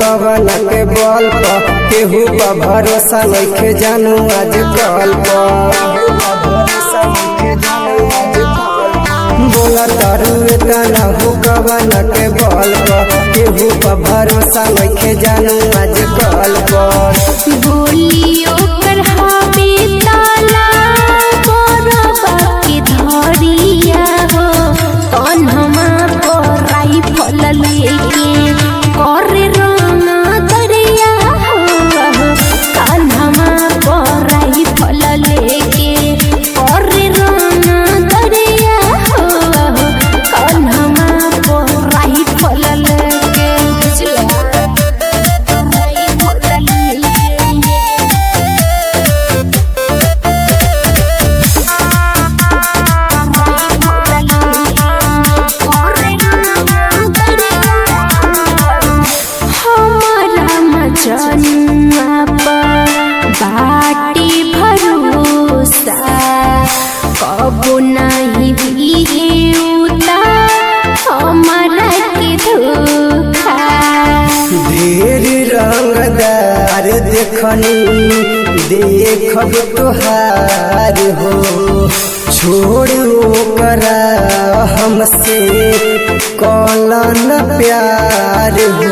कवन के बल पर केहू पर भरोसा नइखे जानू आज कल बोला तारू तना हो कवन के बल पर केहू पर भरोसा नइखे जानू आज कल पर बोलियो कर हवे ताला बरबा के धरिया हो कन्हमा पर राइफल लेके करे रंगा दरिया हो कन्हमा पर राइफल लेके करे रंगा दरिया हो कन्हमा पर राइफल लेके बुझला हमारा मचनुआ पर बाटी भरोसा कबो नहीं दिए उता हमारा के धोखा ढेर रंगदार देखनी देखब तोहार हो छोड़ करा हमसे कौलन प्यार हो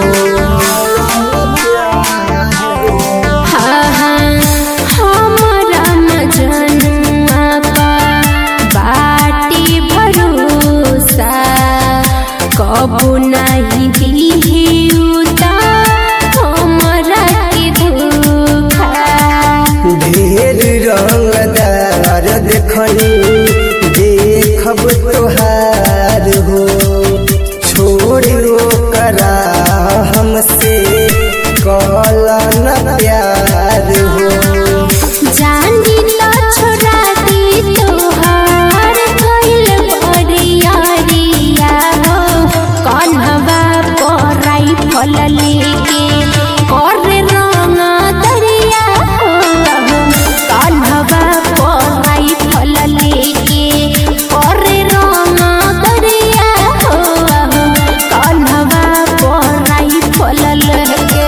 हाँ हाँ हमारा मजनुआ पर बाटी भरोसा कबो नहीं दिहे उता हमारा के धोखा ढेर रंगदार देखनी देखब तोहार हो छोड़ करा हमसे कौलन प्यार हो जानी ला छोड़ा दी तोहार कइल बरियारिया हो कन्हवा पर राइफल लेके करे रंगा दरिया हो कन्हवा पर राइफल लेके करे रंगा दरिया हो कन्हवा पर राइफल लेके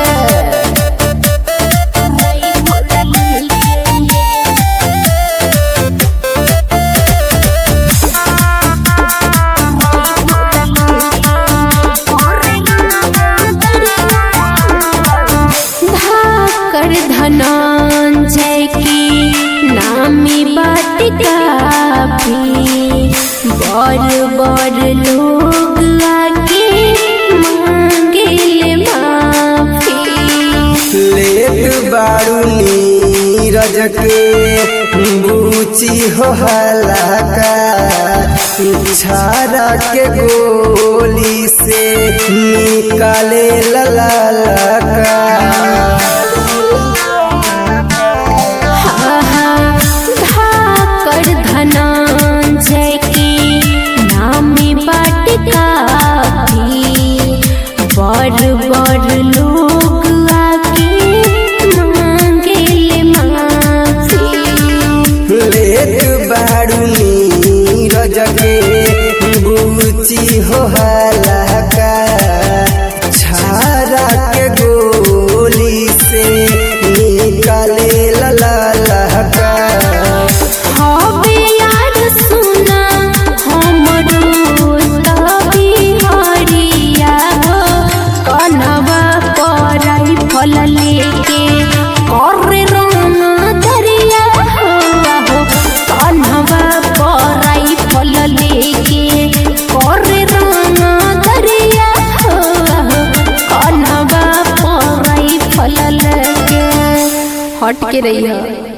धाकर धनंजय की नामी बात काफी बड़ बड़ लोग आके मांगे माफी लेट बारू नीरज के बूची हो हलाका छारा के गोली से निकाले ललाका धाकर धनंजय की नामी बाट काफी बड़ बड़ लोग आके मांगे माफी लेट बारू नीरज के बूची हो हलाका छारा के गोली से निकाले ललाका हवे यार सुना हमरो तभी हरिया हो कनवा पर राइफल लेके करे रंगा दरिया हो कनवा पर राइफल लेके करे रंगा दरिया हो कनवा पर राइफल लेके हट के रही है